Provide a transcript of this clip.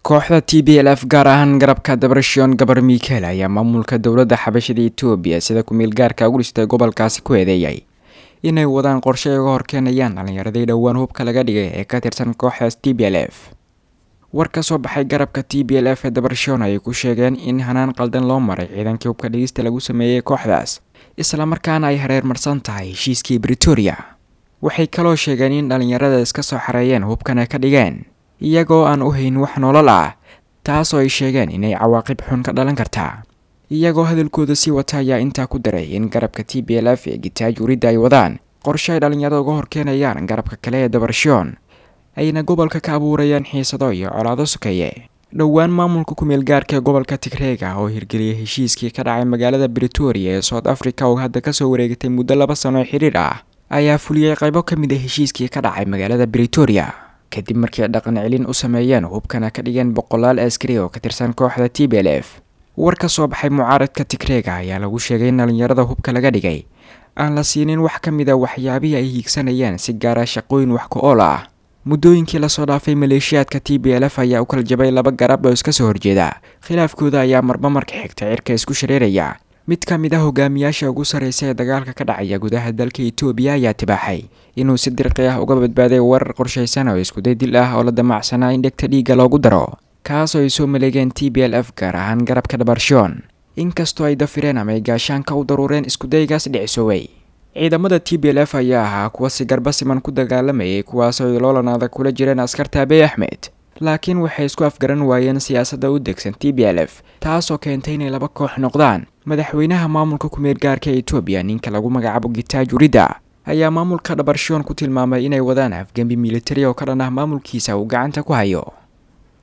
kooxda t b l f gaar ahaan garabka dabarashion gabar mikel ayaa maamulka dowladda xabashada etoobiya sida ku-meel gaarka ugu dhistay gobolkaasi ku eedeeyay inay wadaan qorshe ay uga horkeenayaan dhallinyaradii dhowaan hubka laga dhigay ee ka tirsan kooxdaas t b l f war ka soo baxay garabka t b l f ee dabarashion ayay ku sheegeen in hanaan qaldan loo maray ciidankii hubka dhigista lagu sameeyey kooxdaas islamarkaana ay hareer marsan tahay heshiiskii britoria waxay kaloo sheegeen in dhallinyarada iska soo xareeyeen hubkana ka dhigeen iyagoo aan u hayn wax nolol ah taasoo ay sheegeen inay cawaaqib xun ka dhalan kartaa iyagoo hadalkooda sii wata ayaa intaa ku daray in garabka t b l f ee gitaaj uridda ay wadaan qorshe ay dhallinyarada uga horkeenayaan garabka kale ee dabarashoon ayna gobolka ka abuurayaan xiisado iyo colaado sokeeye dhowaan maamulka ku-meel gaarka ee gobolka tigreega oo hirgeliyay heshiiskii ka dhacay magaalada britoria ee south africa oo hadda kasoo wareegatay muddo laba sano oo xidhiir ah ayaa fuliyey qaybo ka mid a heshiiskii ka dhacay magaalada britoria kadib markii ay dhaqan celin u sameeyeen hubkana ka dhigeen boqolaal askari oo ka tirsan kooxda t b l f war ka soo baxay mucaaradka tigreega ayaa lagu sheegay in dhallinyarada hubka laga dhigay aan la siinin wax ka mid a waxyaabihii ay hiigsanayeen si gaara shaqooyin wax ku ool ah muddooyinkii lasoo dhaafay maleeshiyaadka t b l f ayaa u kala jabay laba garab oo iska soo horjeeda khilaafkooda ayaa marba marka xigta cirka isku shareeraya mid ka mid ah hogaamiyaasha ugu sarreysa ee dagaalka ka dhacaya gudaha dalka etoobiya ayaa tibaaxay inuu si dirqi ah uga badbaaday warar qorshaysan oo iskuday dil ah oo la damacsanaa in dhegta dhiigga loogu daro kaasoo ay soo maleegeen t b l f gaar ahaan garabka dhabarshoon inkastoo ay dafireen ama ay gaashaanka u daruureen iskudaygaas dhicisooway ciidamada t b l f ayaa ahaa kuwa si garba siman ku dagaalamayay kuwaasoo ay loolanaada kula jireen askarta abiy axmed laakiin waxay isku afgaran waayeen siyaasadda u degsan t b l f taasoo keentay inay laba koox noqdaan madaxweynaha maamulka ku-meel gaarka ee etoobiya ninka lagu magacaabo gitaaj uridda ayaa maamulka dhabarshoon ku tilmaamay inay wadaan afgembi militari oo ka dhan ah maamulkiisa uu gacanta ku hayo